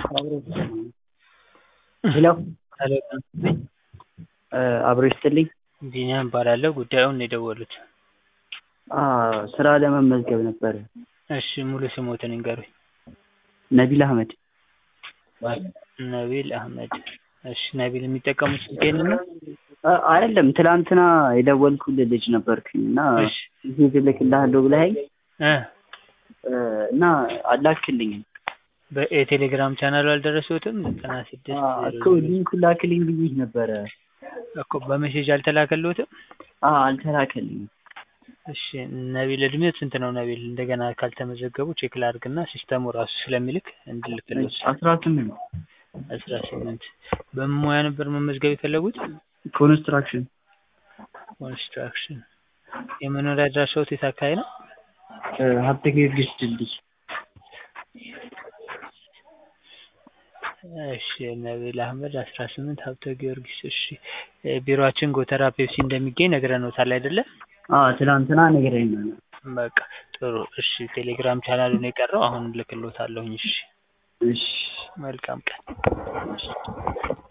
ሄሎ ሄሎ አብሮ ይስጥልኝ። ቢኒያም እባላለሁ። ጉዳዩን ነው የደወሉት? ስራ ለመመዝገብ ነበረ። እሺ ሙሉ ስሞትን ይንገሩኝ? ነቢል አህመድ። ነቢል አህመድ። እሺ ነቢል የሚጠቀሙት ስልክ ይሄንን ነው? አይደለም ትላንትና የደወልኩልህ ልጅ ነበርኩኝ እና እሺ ሜሴጅ እልክልሃለሁ ብለኸኝ እ እና አላክልኝም የቴሌግራም ቻናሉ አልደረሱትም? ዘጠና ስድስት እኮ ሊንኩን ላክልኝ ብዬሽ ነበረ። እኮ በሜሴጅ አልተላከልዎትም? አዎ አልተላከልኝም። እሺ ነቢል እድሜው ስንት ነው ነቢል? እንደገና ካልተመዘገቡ ቼክ ላድርግና ሲስተሙ ራሱ ስለሚልክ እንድልክልዎት። አስራ ስምንት አስራ ስምንት በምን ሙያ ነበር መመዝገብ የፈለጉት? ኮንስትራክሽን ኮንስትራክሽን። የመኖሪያ አድራሻዎት የት አካባቢ ነው? ሀብተ ጊዮርጊስ ድልድይ። እሺ ነቢል አህመድ አስራ ስምንት ሀብተ ጊዮርጊስ። እሺ ቢሮአችን ጎተራ ፔፕሲ እንደሚገኝ ነግረንዎታል አይደለ? አዎ ትላንትና ነግረኸኝ ነው። በቃ ጥሩ። እሺ ቴሌግራም ቻናሉ ነው የቀረው። አሁን እልክልዎታለሁኝ። እሺ እሺ መልካም ቀን።